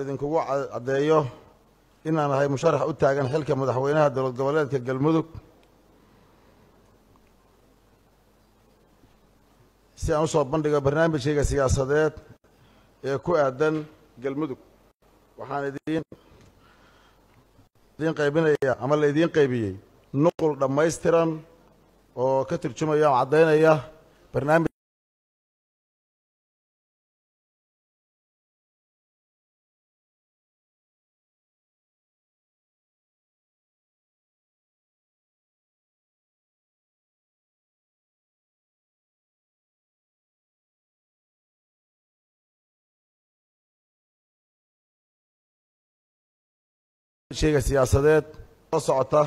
idinkugu caddeeyo inaan ahay musharax u taagan xilka madaxweynaha dowlad goboleedka galmudug si aan usoo bandhigo barnaamijkayga siyaasadeed ee ku aadan galmudug waxaan idiin idiin qaybinaya ama la idiin qaybiyey nuqul dhammaystiran oo ka turjumaya oo caddaynaya barnaamij shayga siyaasadeed oo socota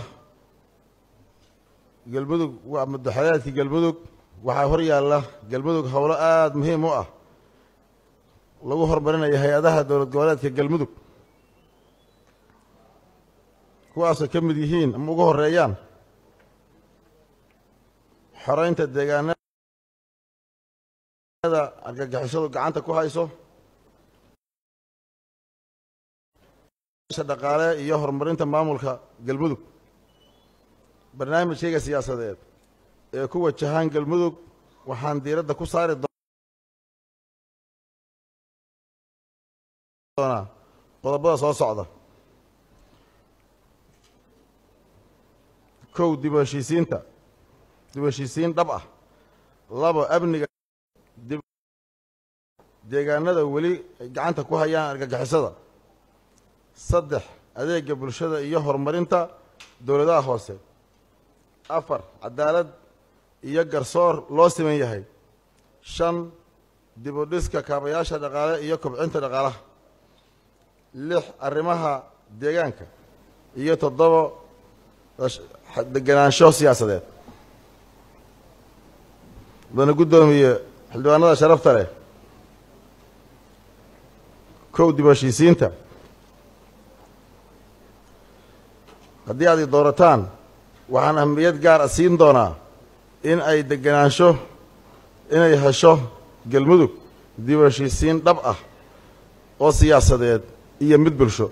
galmudug waa madaxweynaadkii galmudug waxaa hor yaalla galmudug howlo aada muhiim u ah lagu horumarinayo hay-adaha dowlad goboleedka galmudug kuwaasoo ka mid yihiin ama ugu horeeyaan xoreynta deegaanada argagixisadu gacanta ku hayso dhaqaale iyo horumarinta maamulka galmudug barnaamijkayga siyaasadeed ee ku wajahaan galmudug waxaan diiradda ku saari doonaa qodobada soo socda kow dib u heshiisiinta dib u heshiisiin dhab ah labo amniga deegaanada weli ay gacanta ku hayaan argagixisada saddex adeega bulshada iyo horumarinta dowladaha hoose afar cadaalad iyo garsoor loo siman yahay shan dib u dhiska kaabayaasha dhaqaale iyo kobcinta dhaqaalaha lix arrimaha deegaanka iyo toddobo degenaansho siyaasadeed mudana guddoomiye xildhibaanada sharafta leh kow dib u heshiisiinta haddii aad i doorataan waxaan ahmiyad gaar a siin doonaa in ay degenaansho inay hesho galmudug dib u heshiisiin dhab ah oo siyaasadeed iyo mid bulsho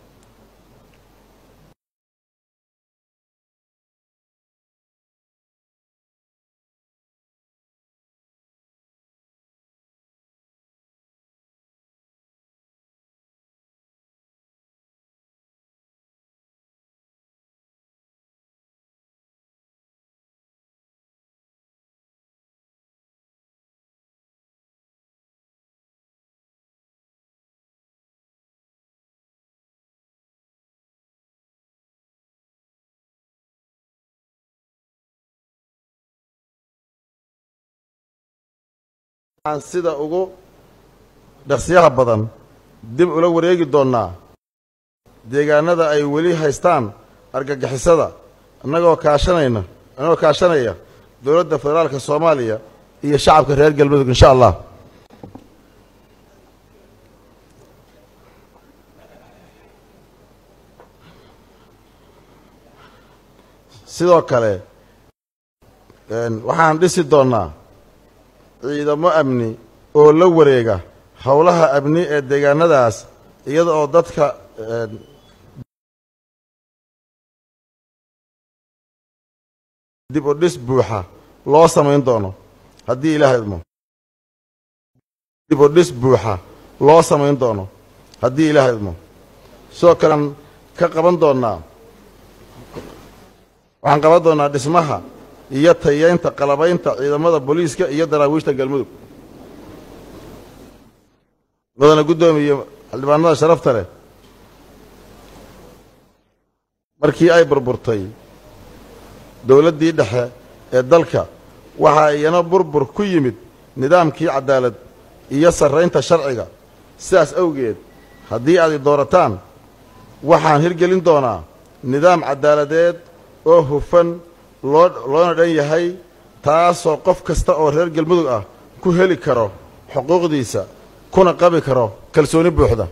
waxaan sida ugu dhaqsiyaha badan dib ula wareegi doonnaa deegaanada ay weli haystaan argagixisada annagoo kaashanayna annagoo kaashanaya dowladda federaalka soomaaliya iyo shacabka reer galmudug insha allah sidoo kale waxaan dhisi doonnaa ciidamo amni oo la wareega howlaha amni ee deegaanadaas iyada oo dadka dib u dhis buuxa loo samayn doono haddii ilaah idmo dib u dhis buuxa loo samayn doono haddii ilaah idmo sidoo kalean ka qaban doonnaa waxaan qaban doonnaa dhismaha iyo tayeynta qalabaynta ciidamada booliiska iyo daraawiishta galmudug mudana guddoomiye xildhibaanada sharafta leh markii ay burburtay dowladdii dhexe ee dalka waxaa iyana burbur ku yimid nidaamkii cadaalad iyo sarraynta sharciga sidaas awgeed haddii aad i doorataan waxaan hirgelin doonaa nidaam cadaaladeed oo hufan loo loona dhan yahay taasoo qof kasta oo reer galmudug ah ku heli karo xuquuqdiisa kuna qabi karo kalsooni buuxda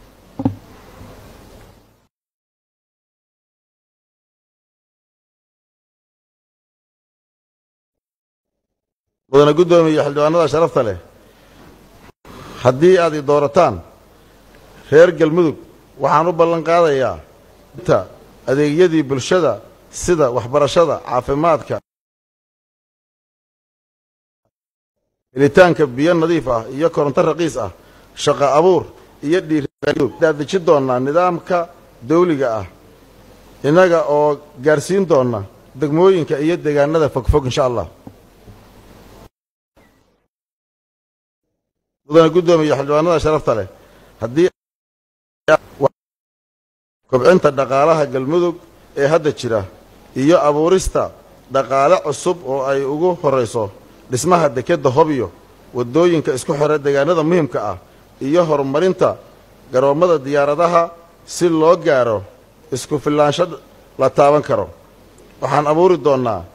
mudana guddoomiye xildhibaanada sharafta leh haddii aad i doorataan reer galmudug waxaan u ballan qaadayaa ta adeegyadii bulshada sida waxbarashada caafimaadka helitaanka biyo nadiif ah iyo koronto raqiis ah shaqo abuur iyo dhiirdadeji doonnaa nidaamka dawliga ah innaga oo gaarsiin doonna degmooyinka iyo deegaanada fogfog insha allah mudane guddoomiye xildhibaanada sharafta leh haddii kobcinta dhaqaalaha galmudug ee hadda jira iyo abuurista dhaqaale cusub oo ay ugu horrayso dhismaha dekedda hobyo waddooyinka isku xidha deegaanada muhimka ah iyo horumarinta garoommada diyaaradaha si loo gaaro isku filaansho la taaban karo waxaan abuuri doonnaa